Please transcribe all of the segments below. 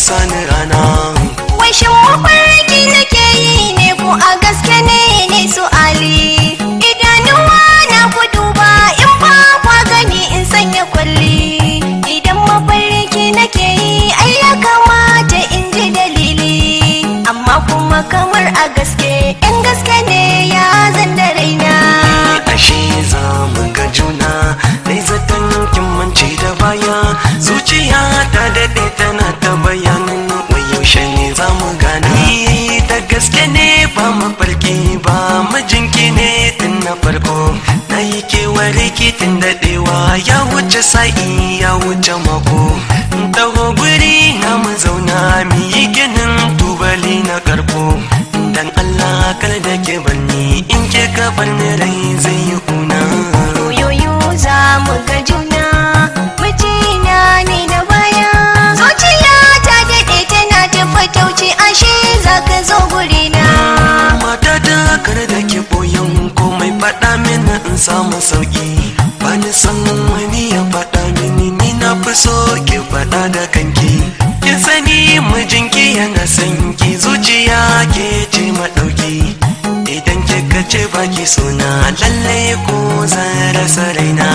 sani rana Wai shin mafarki nake yi ne ko a gaske ne ne su Ali Idanuwa na ku duba in ba kwa gani in sanya kwalli Idan mafarki nake yi ai ya kamata in ji dalili Amma kuma kamar a gaske in gaske ne ya zan da raina ashe za mu ga juna dai zaton kin mance da baya zuciya ta daɗe tana ta bayanin wai yaushe ne za mu gane da gaske ne ba mafarki ba mijinki ne tun na farko na yi kewar tun daɗewa ya wuce sa'i ya wuce mako taho guri na mu zauna mu yi ginin tubali na karko dan Allah kar da ke barni in ke ka barni rai zai yi kuna Yoyo za mu ga juna mijina ne na baya zuciya ta daɗe tana ta fatauci ashe za ka zo gurina mata ta kar da ke boyan komai faɗa mini in samu sauki ba ni san wani ya faɗa mini ni na fi so ki faɗa da kanki kin sani mijinki yana son ki zuciya ke ce maɗauki idan kika ce baki suna lallai ko zan rasa raina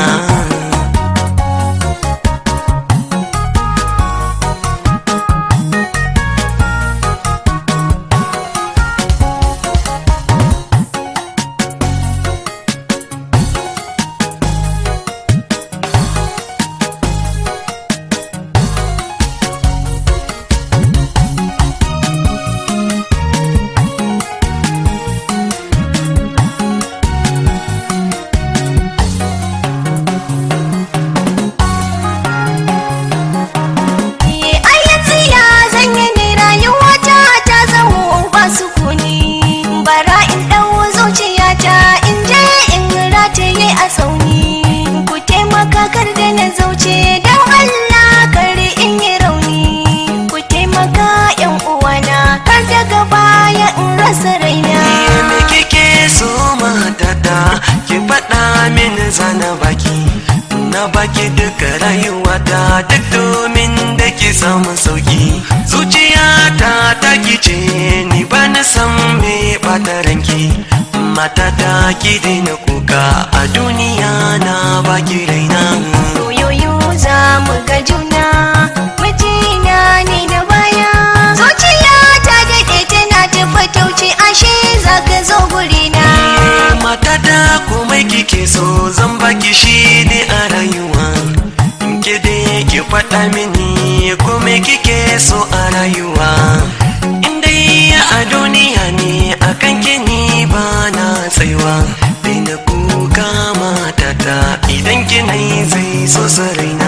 Eh, ai yanzu ya zanye ne rayuwata ta zamo ba sukuni bara in ɗau zuciyata in je in rataye a tsauni ku taimaka kar da na zauce don Allah kar in yi rauni ku taimaka yan uwana kar daga baya in rasa raina me kike so matata ki faɗa mini zana baki na baki duka rayuwata duk domin da ki samu sauki zuciyata ta kice ni ba na san me ɓata ranki matata ki daina kuka a duniya na baki raina Yoyo za mu ga juna mijina ne da baya zuciya ta daɗe tana ta fatauci ashe za ka zo gurina matata komai kike so zan baki shi ne a rayuwa ke dai ki faɗa mini komai kike so a rayuwa in dai a duniya ne akan kini ba na tsayuwa daina kuka matata idan kina yi zai so saraina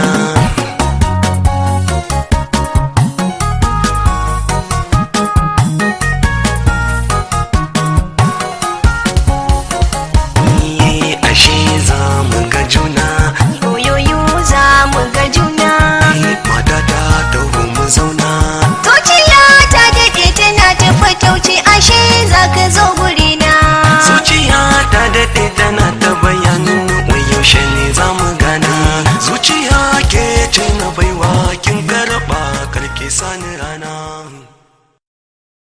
Ni ashe za mu ga juna Yoyo za mu ga juna matata ta mu zauna zuciya ta daɗe tana ta fatauci ashe za ka zo gurina zuciya ta daɗe tana